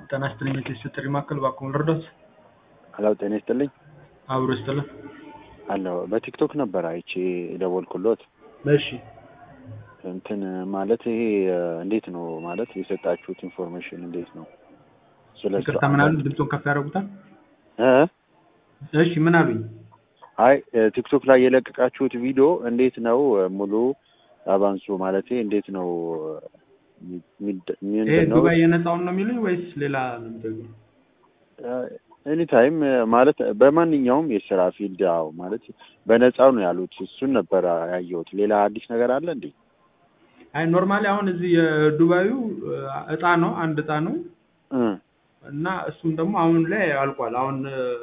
ጤና ይስጥልኝ የቴስት ጥሪ ማዕከል እባክዎን ልርዳዎት? ሄሎ ጤና ይስጥልኝ አብሮ ይስጥልን። አለሁ በቲክቶክ ነበር አይቼ የደወልኩሎት። እሺ እንትን ማለት ይሄ እንዴት ነው ማለት የሰጣችሁት ኢንፎርሜሽን እንዴት ነው? ስለ ይቅርታ ምን አሉኝ? ድምፆን ከፍ ያደርጉታል? እ እሺ ምን አሉኝ? አይ ቲክቶክ ላይ የለቀቃችሁት ቪዲዮ እንዴት ነው ሙሉ አባንሱ ማለት እንዴት ነው ሚድ- ይሄ ምንድን ነው ዱባይ የነፃውን ነው የሚሉኝ ወይስ ሌላ ነው የሚጠይቁኝ? ኤኒ ታይም ማለት በማንኛውም የስራ ፊልድ ያው ማለት በነፃው ነው ያሉት። እሱን ነበር ያየሁት። ሌላ አዲስ ነገር አለ እንዴ? አይ ኖርማሊ አሁን እዚህ የዱባዩ እጣ ነው አንድ እጣ ነው እ እና እሱም ደግሞ አሁን ላይ አልቋል። አሁን